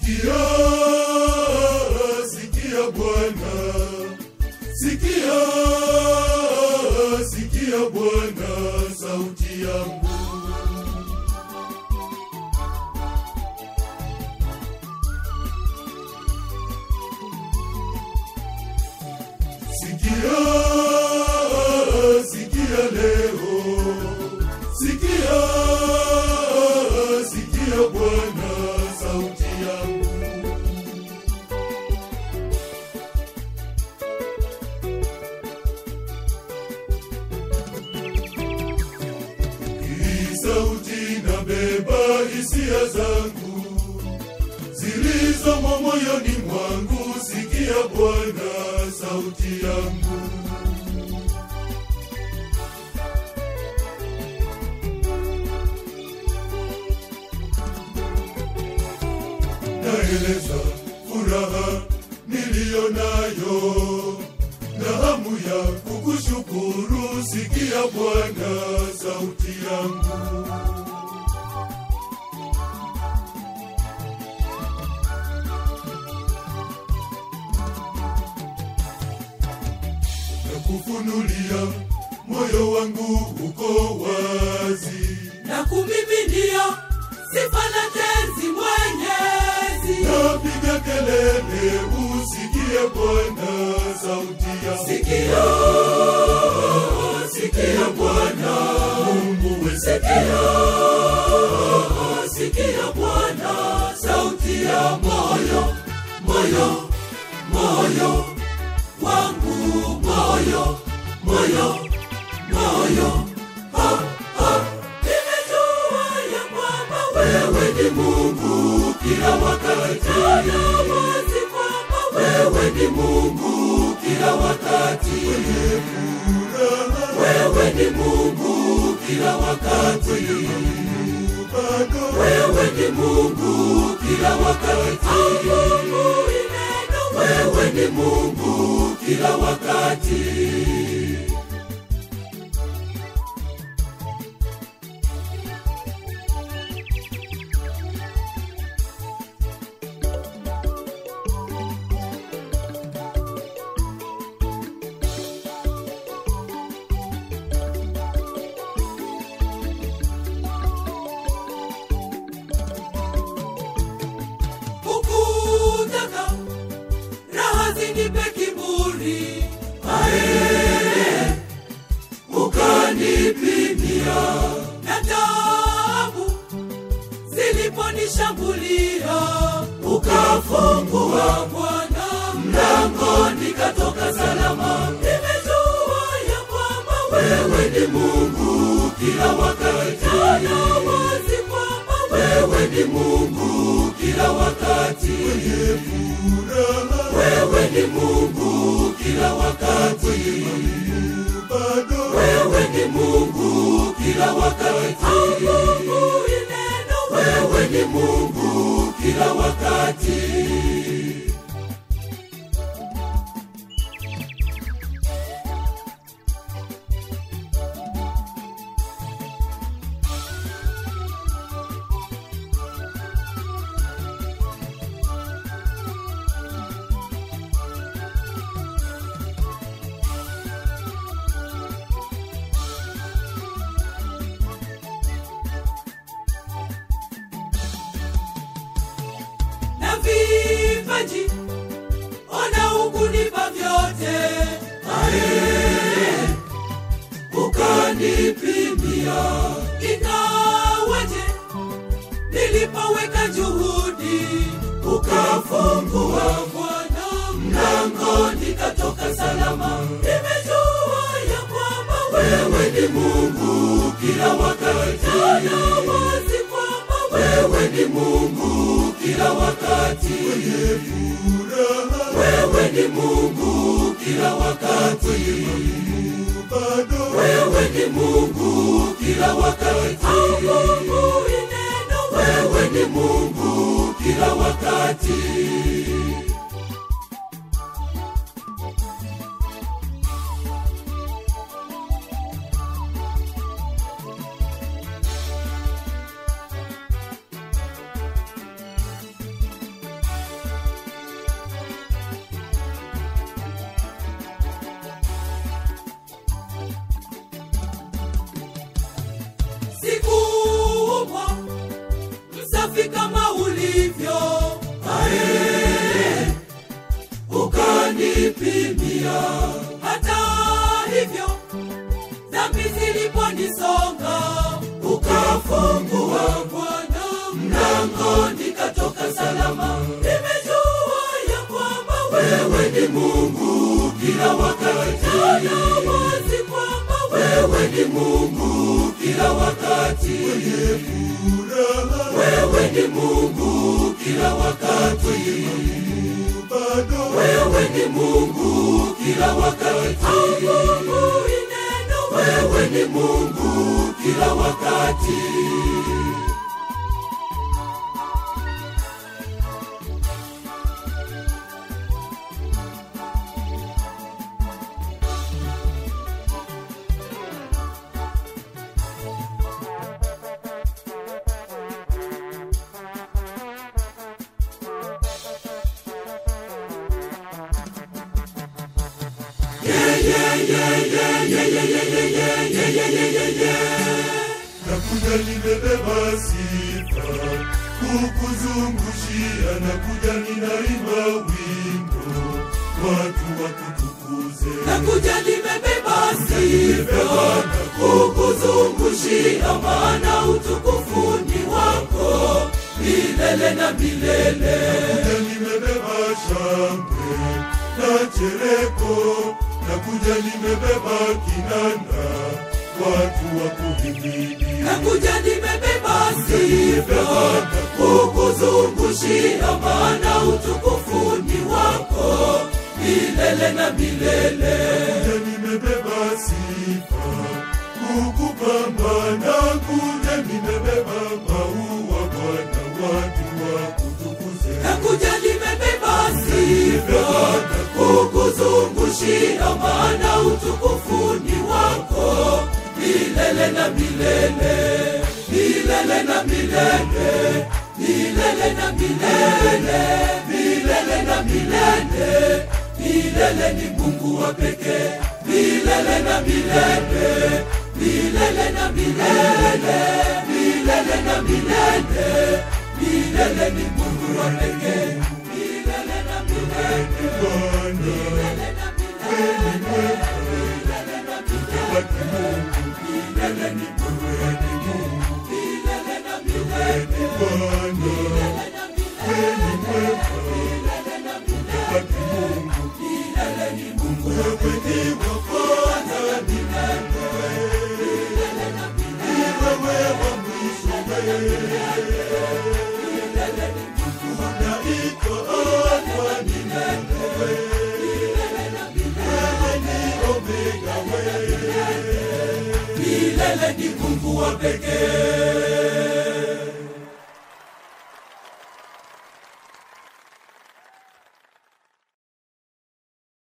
Sikia, sikia Bwana, sikia, sikia Bwana sauti yangu. Sikia, sikia leo, sikia, sikia Bwana sauti yangu. Hii sauti nabeba hisia zangu zilizomo moyoni mwangu. Sikia Bwana sauti yangu. Naeleza furaha niliyo nayo na hamu ya kukushukuru. Sikia Bwana sauti yangu. na kufunulia moyo wangu uko wazi, na kumiminia sifa na tenzi mwenyezi napiga kelele, usikie Bwana sauti ya sikia sikia bwana Mungu we, sikia sikia bwana sauti ya moyo moyo moyo wangu moyo moyo moyo Ha, ha. nimejua ya kwamba wewe ni mungu kila wakati na wazi kwamba wewe ni mungu kila wakati wewe ni mungu kila wakati bado wewe ni mungu kila wakati Asubuhi neno wewe ni mungu kila wakati ukutaka raha zinipe kiburi ae ukanipimia na taabu ziliponishambulia ukafungua bwana mlango nikatoka salama nimejua ya kwamba wewe ni mungu kila wakati na wazi kwamba wewe ni mungu kila wakati furaha wewe ni mungu kila wakati bado wewe ni mungu kila wakati Asubuhi neno wewe ni mungu kila wakati na vipaji ona ukunipa vyote ae ukanipimia ingawaje nilipoweka juhudi ukafungua bwana mlango nikatoka salama nimejua ya kwamba wewe ni mungu kila wakati na wazi kwamba wewe ni mungu kila wakati furaha wewe ni mungu kila wakati bado wewe ni mungu kila wakati Asubuhi neno wewe ni mungu kila wakati mauti kama ulivyo ae ukanipimia hata hivyo dhambi ziliponisonga ukafungua bwana mlango nikatoka salama nimejua ya kwamba wewe ni mungu kila wakati na wazi kwamba wewe ni mungu kila wakati wewe ni mungu kila wakati bado wewe ni mungu kila wakati mungu ineno wewe ni mungu kila wakati nakuja nimebeba sifa kukuzungushia nakuja ninaimba wimbo watu wakutukuze nakuja nimebeba sifa kukuzungushia maana utukufu ni wako milele na milele nakuja nimebeba shangwe na chereko nakuja nimebeba kinanda watu wakuhimidi nakuja nimebeba sifa kukuzungushia maana utukufu ni wako milele na milele kuja nimebeba sifa kukupamba na kuja nimebeba maua bwana watu wakutukuze nakuja nimebeba sifa kukuzungushia maana utukufu ni wako milele na milele milele na milele milele na milele milele na milele milele ni mungu wa pekee milele na milele milele na milele milele na milele milele ni mungu wa pekee milele na milele bwana milele na milele milele na milele wa kimungu milele ni mungu wa pekee milele na milele bwana milele na milele milele na milele wa kimungu milele ni mungu wa wewe ni wa kwanza ni milele na milele wewe wa mwisho wewe milele ni mungu wa unaitwa alfa ni wewe milele na milele wewe ni omega wewe milele ni mungu wa pekee